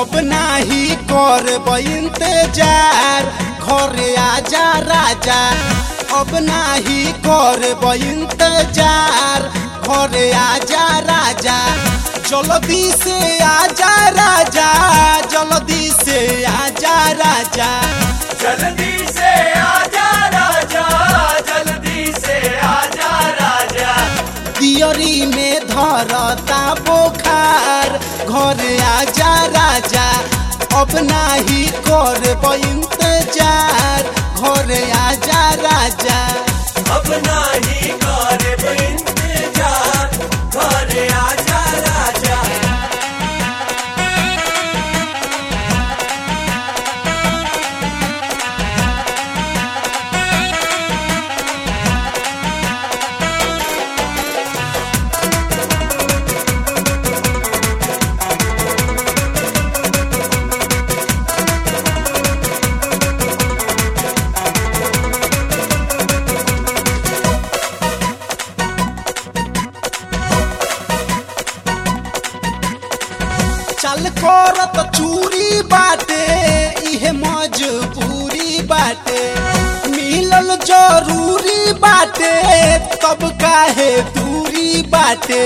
अब नाही करब इंतजार घरे आजा राजा अब नाही करब इंतजार घरे आजा राजा जल्दी से आजा राजा जल्दी से आजा राजा जल्दी से आजा राजा जल्दी से आजा राजा दियरी में धरता बोखार घरे आजा राजा अब नाही करब इंतजार घरे आजा राजा अब नाही करब इंतजार घरे आजा राजा चल करत चूरी बाटे इहे मजबूरी बाटे मिलल जरूरी बाटे तब काहे दूरी बाटे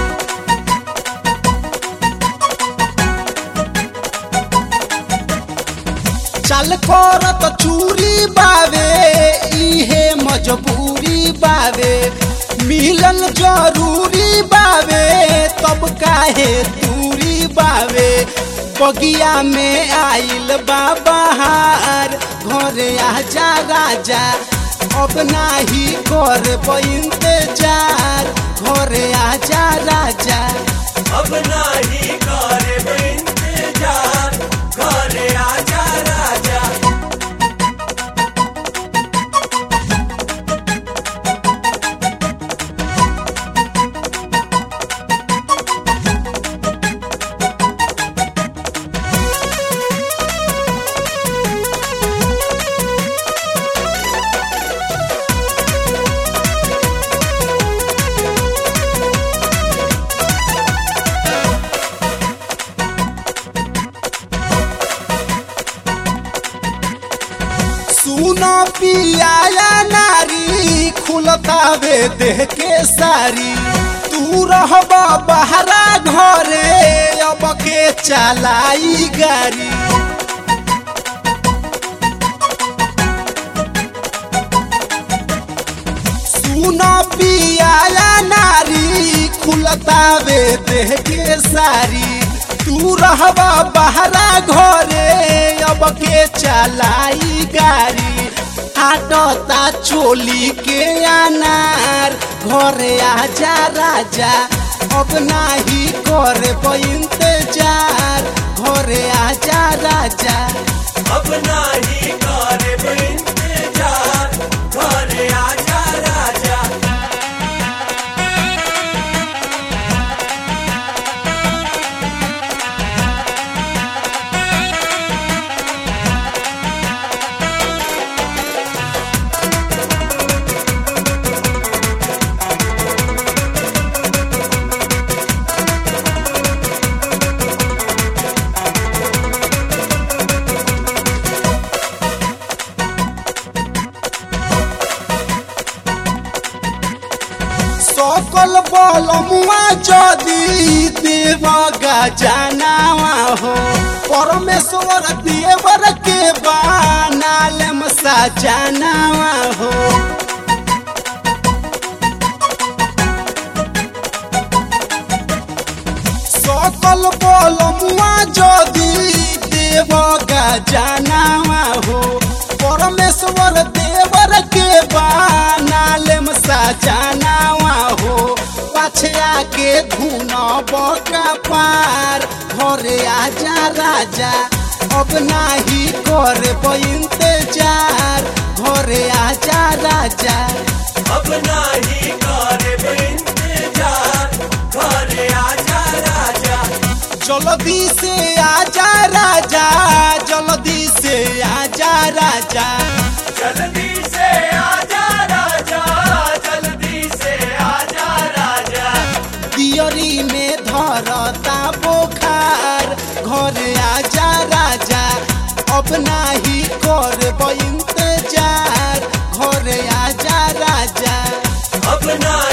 चल करत चूरी बावे इहे मजबूरी बावे मिलल जरूरी बावे तब काहे दूरी बावे बगिया में आइल बाबहार घरे आजा राजा अब नाही करब इंतजार घरे आजा राजा अब नाही करब इंतजार घरे आजा राजा सुनो पियाया नारी खुलतावे देह के सारी तू रहब बहरा घरे अब के चलाई गाड़ी सुनो पियाया नारी खुलतावे देह के सारी तू रहब बहरा घरे अब के चलाई गाड़ी आटता चोली के अनार घरे आजा राजा अब नाही करब इंतजार घरे आजा राजा अब नाही करब इंतजार घरे आजा राजा सकल बलमुआ जदी देव गजनावा हो परमेश्वर देवर के बानालम सजनावा हो सकल बलमुआ जदी देव गजनावा हो परमेश्वर देवर के बानालम सजनावा हो पछया के धुन बका पार घरे आजा राजा अब नाही करब इंतजार घरे आजा राजा अब नाही करब इंतजार घरे आजा राजा जल्दी से आजा राजा जल्दी से आजा राजा जल्दी से आजा राजा जल्दी से आजा राजा दियरी में धरता बोखार घरे आजा ना